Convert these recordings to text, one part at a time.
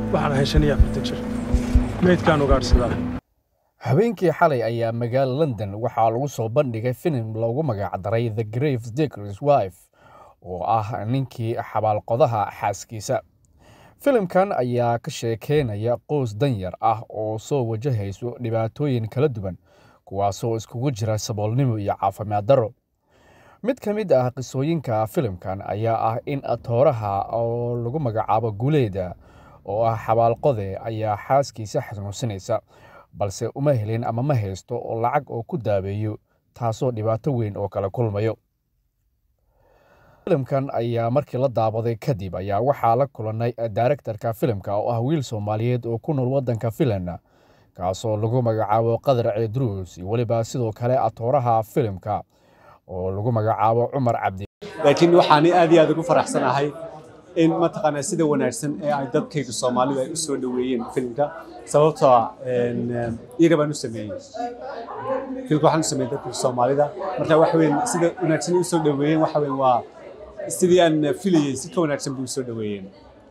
waxaan ahay shan iyo afartan jir meydkaan ugaadhsadaa habeenkii xalay ayaa magaala london waxaa lagu soo bandhigay filim loogu magacdaray the grave diggers wife oo ah ninkii xabaalqodaha xaaskiisa filimkan ayaa ka sheekeynaya qoys danyar ah oo soo wajahayso dhibaatooyin kala duwan kuwaasoo iskugu jira saboolnimo iyo caafimaad darro mid ka mid ah qisooyinka filimkan ayaa ah in atooraha oo lagu magacaabo guuleeda oo ah xabaalqode ayaa xaaskiisa xanuunsanaysa balse uma helin ama ma haysto oo lacag oo ku daabeeyo taasoo dhibaato weyn oo kala kulmayo filimkan ayaa markii la daabaday kadib ayaa waxaa la kulanay daarektarka filimka oo ah wiil soomaaliyeed oo ku nool waddanka filan kaasoo lagu magacaabo qadar ceedruus iyo weliba sidoo kale atooraha filimka oo lagu magacaabo cumar cabdi laakiin waxaan aad iyo aad ugu faraxsanahay in mataqaanaa sida wanaagsan ee ay dadkayga soomaalida ay u soo dhoweeyeen filimka sababtoo ah iyaga baan u sameeyey filimka waxaan u sameeyey dadka soomaalida marka waxa weyn sida wanaagsan ay u soo dhoweeyeen waxa weyn waa sidii aan filayey si ka wanaagsan bay u soo dhoweeyeen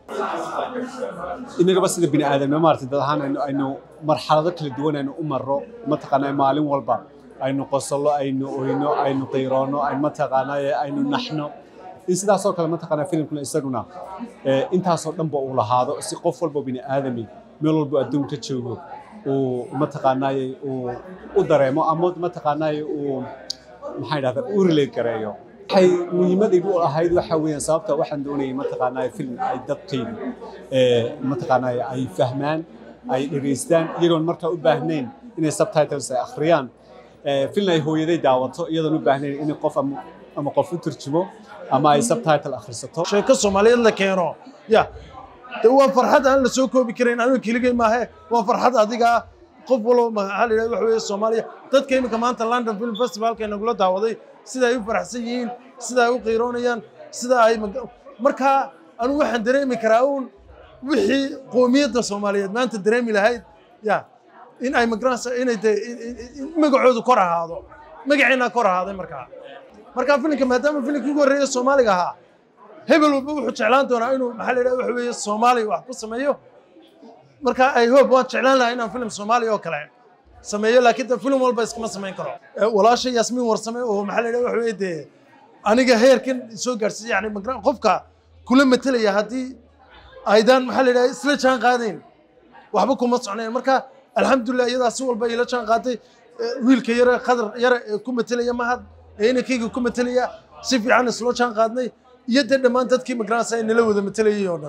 inagaba sida bini aadamnimo maaragtay dad ahaan aynu aynu marxalado kala duwan aynu u marro mataqaanaa maalin walba aynu qosollo aynu oyno aynu qiiroono aynu mataqaanaa aynu naxno in sidaasoo kale mataqaanaa filimkuna isaguna intaasoo dhanba uu lahaado si qof walba bini aadami meel walba adduunka joogo uu mataqaanaaye uu u dareemo ama mataqaanaaye uu maxaa idhahdaa u relate gareeyo waxay muhiimadaydu u ahayd waxa weeyaan sababta waxaan doonayay mataqaanaaye film ay dadkaygu mataqaanaaye ay fahmaan ay dhegaystaan iyagoon markaa u baahnayn inay subtitles ay akhriyaan film ay hooyaday daawato iyadoon u baahnayn in qof ama qof u turjumo ama ay subtitle akhrisato sheeko soomaaliyeed la keeno ya de waa farxad aan la soo koobi karayn aniga keligay maahe waa farxad adiga qof walba maxaa la yidhahda waxa weeye soomaaliya dadka iminka maanta london film festivalka nagula daawaday sida ay u faraxsan yihiin sida ay u qiiroonayaan sida ay markaa anigu waxaan dareemi karaa uun wixii qoomiyadda soomaaliyeed maanta dareemi lahayd ya in ay magaranaysa inay de magacoodu kor ahaado magaceennaa kor ahaaday markaa markaa filimka maadaama filimkii ugu horreeya soomaaliga ahaa hebel walba wuxuu jeclaan doonaa inuu maxaa la yidhaha waxa weeye soomaaliya wax ku sameeyo marka ay hope waan jeclaan lahaa inaan filim soomaaliya oo kale sameeyo laakiin de filim walba iskama samayn karo walaasha yaasmiin warsame oo maxaa la yidhaha waxa weeye dee aniga heerkan soo gaarsiiya yani qofka kula matelaya haddii aydaan maxaa la yidhaha isla jaan qaadayn waxba kuma socnayn marka alxamdulilah iyadaa si walba ila jaan qaaday wiilka yare qadar yare ee ku matelaya mahad ee inankayga ku matelaya si fiican islo jaan qaadnay iyo dee dhammaan dadkii magaranaysa ay nala wada matelayay oo dhan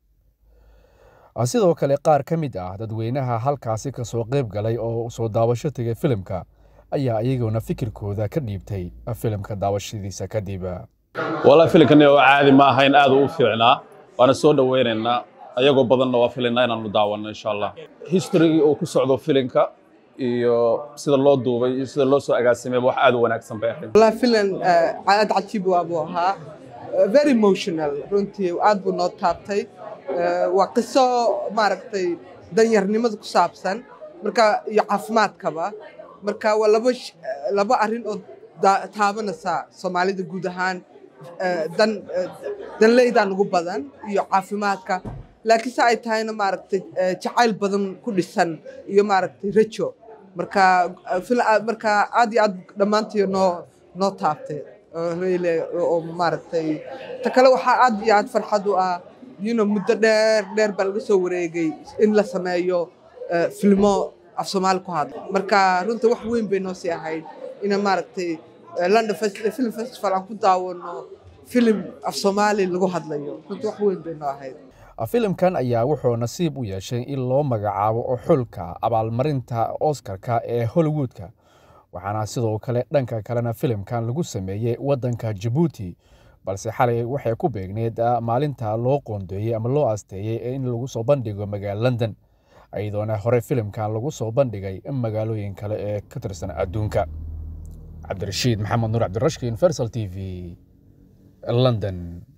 sidoo kale qaar ka mid ah dadweynaha halkaasi ka soo qayb galay oo soo daawasho tegay filimka ayaa iyaguna fikirkooda ka dhiibtay filimka daawashadiisa kadib walaa filimkani oo caadi ma ahayn aad u fiicnaa waana soo dhoweynaynaa ayagoo badanna waa filaynaa inaanu daawanno insha allah historygii uu ku socdo filimka iyo sida loo duubay iyo sida loo soo agaasimay wax aad u wanaagsan bay ahayd والله فيلم aad cajiib waa buu ahaa very emotional runtii aad buu noo taabtay waa qiso maaragtay danyarnimada ku saabsan marka iyo caafimaadkaba marka waa laba laba arrin oo taabanaysa soomaalida guud ahaan dan danleydan ugu badan iyo caafimaadka laakiin se ay tahayna maaragtay jacayl badan ku dhisan iyo maaragtay rajo marka marka aad iyo aad dhammaantii noo noo taabtay reyle oo maaragtay ta kale waxaa aad iyo aad farxad u ah yino muddo dheer dheer baa laga soo wareegay in la sameeyo filmo af soomaali ku hadla marka runta wax weyn bay noo sii ahayd ina maaragtay london film festival aan ku daawano filim af soomaali lagu hadlayo runta wax weyn bay noo ahayd filimkan ayaa wuxuu nasiib u yeeshay in loo magacaabo xulka abaalmarinta oskarka ee hollywoodka waxaana sidoo kale dhanka kalena filimkan lagu sameeyey waddanka jabuuti balse xalay waxay ku beegneed maalinta loo qoondeeyey ama loo asteeyey in lagu soo bandhigo magaalo london iyadoona hore filimkan lagu soo bandhigay magaalooyin kale ee ka tirsan adduunka cabdirashiid maxamed nuur cabdirashkiin fersal t v london